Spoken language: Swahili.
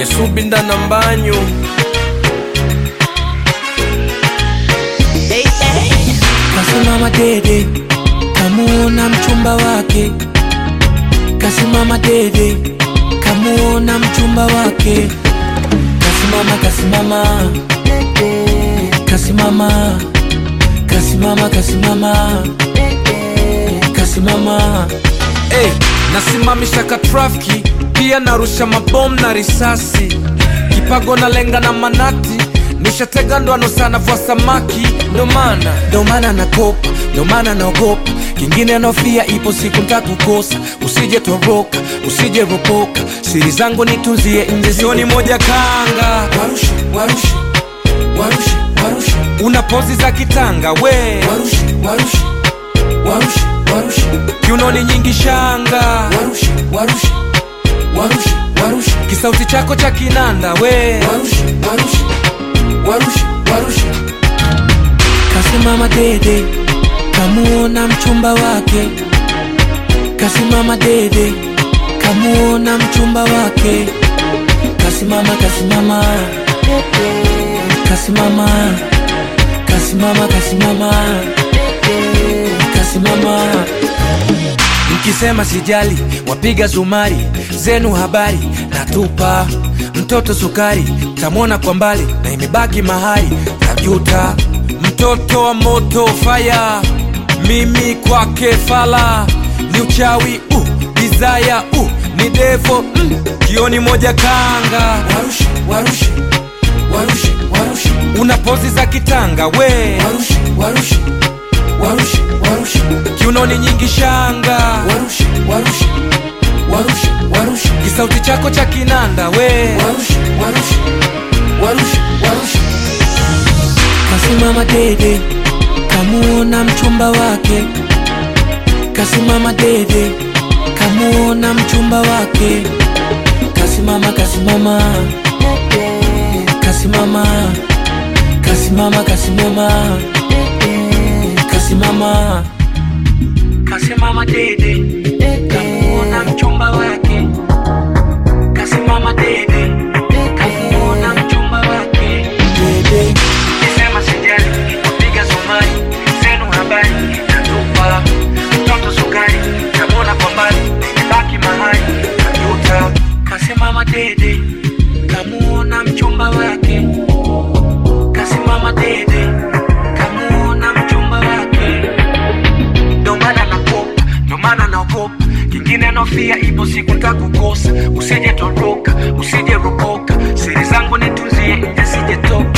nesubinda na mbanyu Kasimama dede, kamuona mchumba wake. Kasimama dede, kamuona mchumba wake. Kasimama, kasimama, kasimama, kasimama, kasimama, kasimama. hey, nasimamisha ka trafiki pia narusha mabomu na risasi kipago na lenga na manati nishatega ndoano sana vwa samaki ndo maana ndo maana nakopa, ndo maana naogopa. Kingine nofia, ipo siku ntakukosa. Usije toroka, usije ropoka, siri zangu nitunzie nje, sioni moja kanga Warushe, warushe, warushe, warushe, una pozi za kitanga we warushe, warushe, warushe, warushe, kiunoni nyingi shanga warushe, warushe, warushe, warushe, kisauti chako cha kinanda we warushe, warushe, warushe, warushe. Kasimama dede, kamuona mchumba wake. Kasimama dede, kamuona mchumba wake. Kasimama, kasimama, kasimama, kasimama, kasimama, kasimama. Mkisema sijali, wapiga zumari zenu habari natupa mtoto sukari, tamwona kwa mbali na imebaki mahali tajuta. mtoto wa moto faya mimi kwake fala ni uchawi uh, desire uh, ni devo mm, kioni moja kanga Warushe, warushe, warushe, warushe, una pozi za kitanga we warushe, warushe, warushe, warushe, kiunoni nyingi shanga warushe, warushe, warushe, warushe, kisauti chako cha kinanda we warushe, warushe, warushe, warushe. Kasimama dede, kamuona mchumba wake. Kasimama dede, kamuona mchumba wake. Kasimama, kasimama, kasimama, kasimama, kasimama, kasimama, kasimama dede, kamuona mchumba wake. Kasimama dede, kamuona mchumba wake. Dede. Nisema sijali, wapiga zumari zenu habari natupa mtoto sukari tamwona kwa mbali imebaki mahali tajuta Kasimama dede, kamuona mchumba wake. Kasimama dede, kamuona mchumba wake. ndo maana nakopa ndo maana naogopa kingine nofia ipo siku ntakukosa usije toroka usije ropoka siri zangu nitunzie nje sije toka